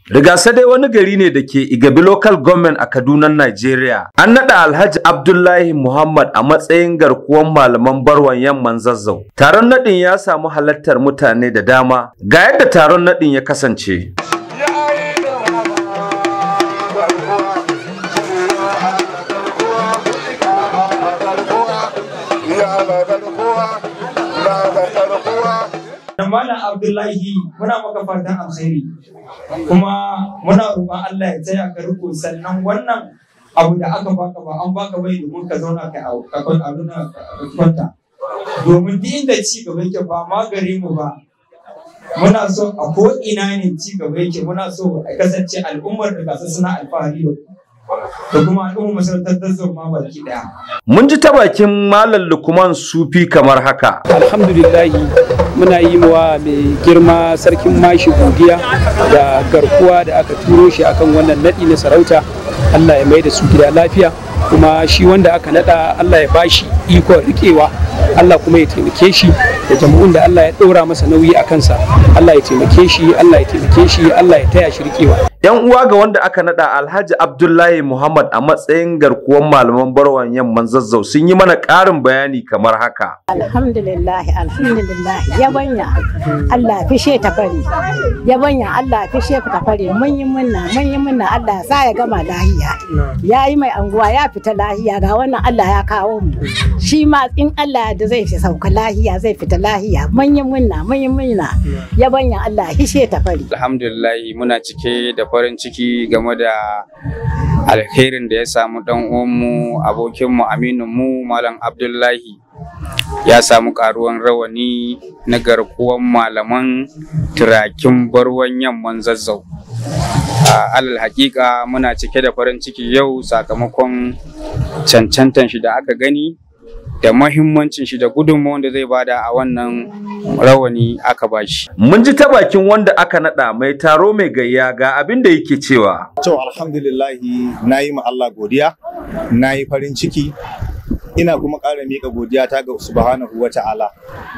Rigasa dai wani gari ne da ke Igabi Local Government a Kaduna, Nigeria. An naɗa Alhaji Abdullahi Muhammad a matsayin garkuwan malaman barwan yamman zazzau. Taron naɗin ya samu halartar mutane da dama. Ga yadda taron naɗin ya kasance. Malam Abdullahi muna maka fatan alkhairi kuma muna roƙon Allah ya taya ka riko sannan wannan abu da aka baka ba an baka bai domin ka zauna ka a kwanta domin duk inda ci gaba yake ba ma gare mu ba muna so a ko ina ne ci gaba yake muna so a kasance al'ummar da gasa suna alfahari da da kuma al'ummar masarautar zazzau ma baki daya. Mun ji ta bakin Malam Lukman Sufi kamar haka. Alhamdulillahi muna yi wa mai girma sarkin mashi godiya da garkuwa da aka turo shi akan wannan naɗi na sarauta Allah ya mai da su gida lafiya kuma shi wanda aka naɗa Allah ya bashi ikon riƙewa Allah kuma ya taimake shi da jama'un da Allah ya ɗora masa nauyi a kansa Allah ya taimake shi Allah ya taimake shi Allah ya taya shi riƙewa Yan uwa ga wanda aka nada Alhaji Abdullahi Muhammad a matsayin garkuwan malaman barwan yamman zazzau sun yi mana ƙarin bayani kamar haka. Alhamdulillah, alhamdulillah, yabanya Allah fishe ta fari. Yabanya Allah fishe ta fari. Mun yi munna, mun yi munna Allah sa ya gama lahiya. Ya yi mai anguwa ya fita lahiya ga wannan Allah ya kawo mu. Shi ma in Allah da zai fi sauka lahiya zai fita lahiya. Mun yi munna, mun yi munna. Yabanya Allah fishe ta fari. Alhamdulillah muna cike da farin ciki game da alherin da ya samu dan uwanmu abokinmu amininmu malam abdullahi ya samu karuwan rawani na garkuwan malaman turakin barwan yamman zazzau alal hakika muna cike da farin ciki yau sakamakon cancantan shi da aka gani da mahimmancin shi da gudunmawar da zai bada a wannan rawani aka bashi. Mun ji ta bakin wanda aka nada mai taro mai gayya ga abin da yake cewa. To alhamdulillahi na yi ma Allah godiya, na yi farin ciki, ina kuma ƙara miƙa godiya ta ga subhanahu wa ta'ala.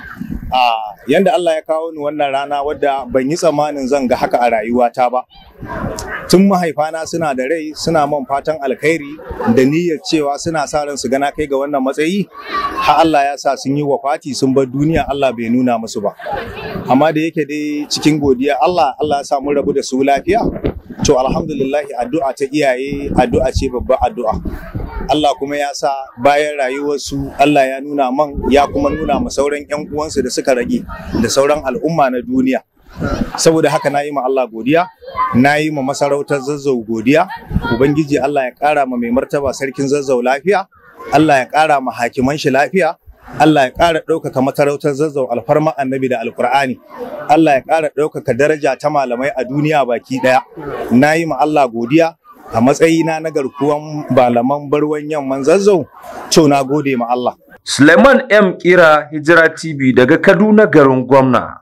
A yanda Allah ya kawo ni wannan rana wadda ban yi tsammanin zan ga haka a rayuwata ba. Tun mahaifana suna da rai suna man fatan alkhairi da niyyar cewa suna sa ran su gana kai ga wannan matsayi har Allah ya sa sun yi wafati sun bar duniya Allah bai nuna musu ba. Amma da yake dai cikin godiya Allah Allah ya sa mun rabu da su lafiya. To alhamdulillahi addu'a ta iyaye addu'a ce babbar addu'a. Allah kuma ya sa bayan rayuwarsu Allah ya nuna man ya kuma nuna ma sauran 'yan uwansu da suka rage da sauran al'umma na duniya. Saboda haka na yi ma Allah godiya, na yi ma masarautar zazzau godiya, Ubangiji Allah ya ƙara ma mai martaba sarkin zazzau lafiya, Allah ya ƙara ma hakiman shi lafiya, Allah ya ƙara ɗaukaka masarautar zazzau alfarma annabi da alkur'ani Allah ya ƙara ɗaukaka daraja ta malamai a duniya baki ɗaya na yi ma Allah godiya a matsayina na garkuwan malaman barwan yamman zazzau to na gode ma Allah Suleiman M Kira Hijira TV daga Kaduna garin gwamna.